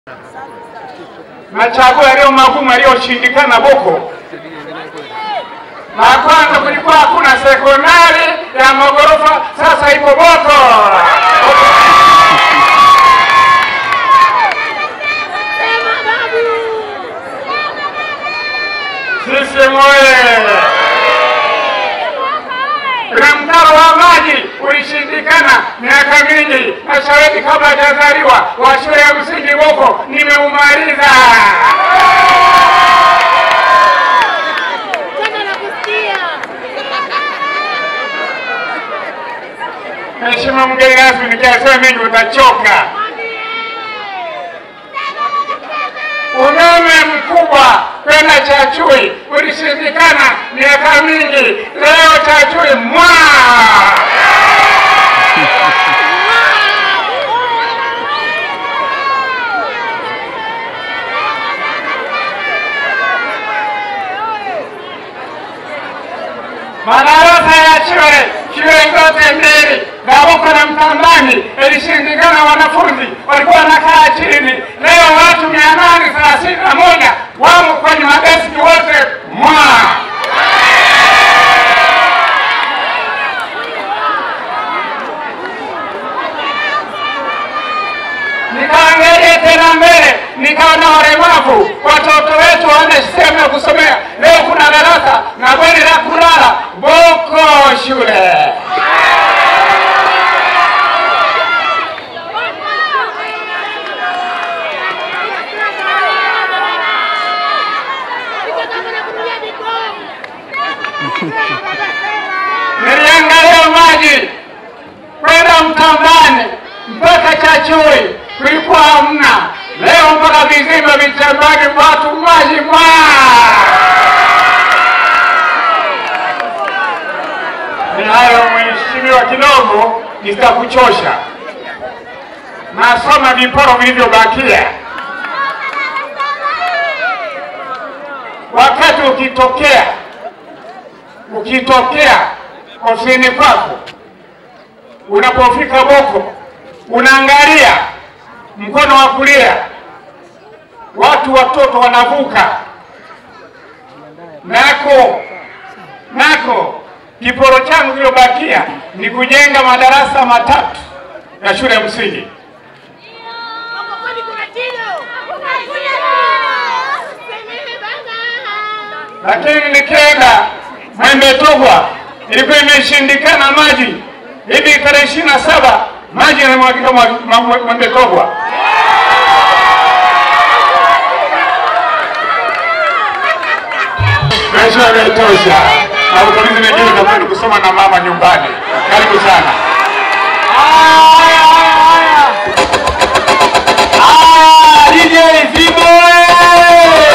machaguo yaliyo magumu yaliyoshindikana Boko. La kwanza kulikuwa hakuna sekondari ya magorofa, sasa ipo Boko. Sisi moye na mtaro wa maji ulishindikana miaka mingi, na shahidi kabla hajazaliwa wa shule ya msingi Boko nimeumaliza. Mheshimiwa mgeni rasmi, nikiasema mengi utachoka. Umeme mkubwa kwenda Chachui ulishindikana miaka mingi, leo Chachui mwa madarasa ya shule shule zote mbili Gaboko na Mtambani ilishindikana, wanafunzi walikuwa wanakaa chini. Leo watu mia nane thelathini na moja wamo kwenye madeski wote mwa nikaangalia tena mbele, nikaona walemavu watoto wetu wana sehemu ya kusomea. Leo kuna darasa na bweni la kulala Boko shule. Niliangalia maji kwenda Mtambani mpaka Chachui kulikuwa hamna. Leo mpaka vizima vichambani watu maji mwa ni hayo mheshimiwa, kidogo nitakuchosha. Nasoma viporo vilivyobakia. Wakati ukitokea ukitokea ofisini kwako, unapofika Boko, unaangalia mkono wa kulia, watu watoto wanavuka nako nako kiporo changu kilichobakia ni kujenga madarasa matatu ya shule ya msingi, lakini nikienda Mwembe Togwa ilikuwa imeshindikana maji. Hivi tarehe ishirini na saba maji yanamwagika Mwembe Togwa. Mheshimiwa, imetosha na ukabidhi mengine utakwenda kusoma na mama nyumbani. Karibu sana. Haya.